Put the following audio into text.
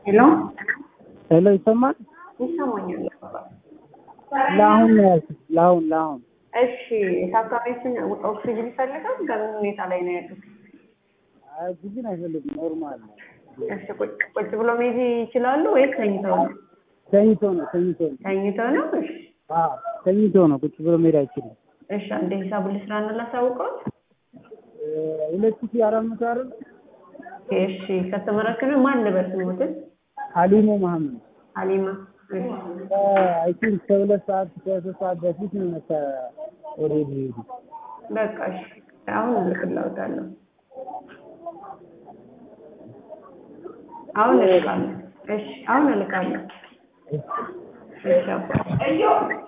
ሄሎ ሄሎ ይሰማል? ይሰማኛል። ለአሁን ነው ያልኩት። ለአሁን ለአሁን እሺ ታካሚዎችን ኦክሲጅን ይፈልጋል? በምን ሁኔታ ላይ ነው ያሉት? አይ ብዙን አይፈልግም። ኖርማል ነው። እሺ ቁጭ ቁጭ ብሎ መሄድ ይችላሉ ወይስ ተኝተው ነው? ተኝቶ ነው ተኝቶ ነው። ተኝተው ነው። እሺ አዎ ተኝቶ ነው። ቁጭ ብሎ መሄድ አይችልም። እሺ አንዴ ሂሳቡን ልስራና ላሳውቀው። እ ሁለት ሺህ አራት መቶ አይደል? እሺ ከተመረከነ ማን ልበስ ሞትን ሀሊሞ መሀመድ ሀሊማ እሺ አይ ቲንክ ከሁለት ሰዓት ከሶስት ሰዓት በፊት ነው መተ ኦልሬዲ ሄዱ። በቃ እሺ አሁን እልክልዎታለሁ። አሁን እልካለሁ። እሺ አሁን እልካለሁ። እሺ አባ